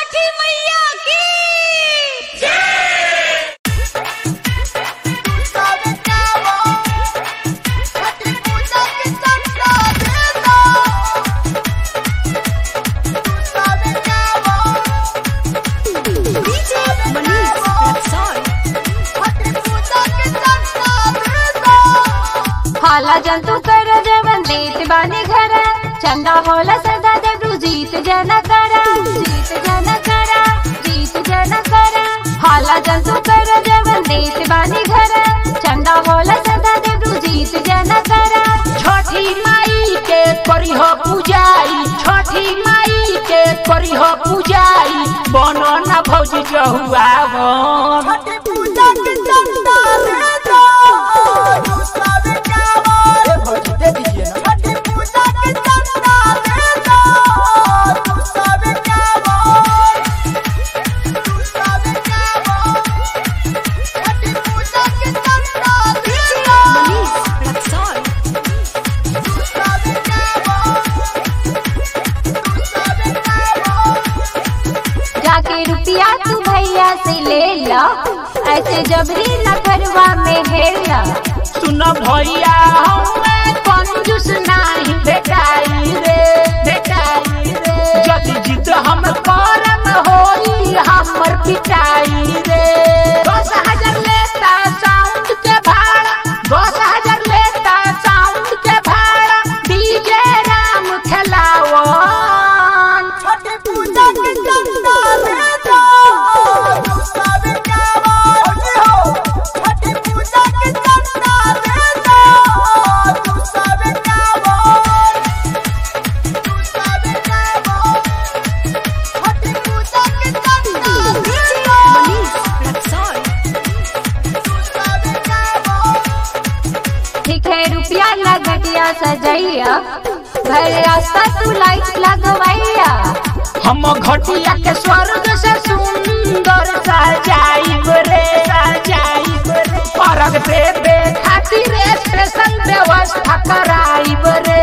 छठी मैया की हाला जंतु कर जवन देत बानी घर चंदा होला सदा देवरू जीत जन करा जीत जन करा जीत जन करा हाला जंतु कर जवन देत बानी घर चंदा होला सदा देवरू जीत जन करा छठी माई के करिह पूजाई छठी माई के करिह पूजाई बनो न भौजी जहुआ दे दीजिए ना जाके रुपया तू भैया से ले ला ऐसे जबरी न करवा में हेला सुन भैया हमें कंजूस नाही भेटाई रे भेटाई रे यदि जिद हम करम होई हमर पिटाई रे दस हजार लेता साउंड के भाड़ा दस हजार लेता साउंड के भाड़ा डीजे राम खेलावन ठीक है रुपया लगटिया सजैया घर रास्ता तू लाइट लगवैया हम घटिया के स्वर्ग से सुंदर सजाइब रे सजाइब रे परग देवे खातिर स्पेशल व्यवस्था कराइब रे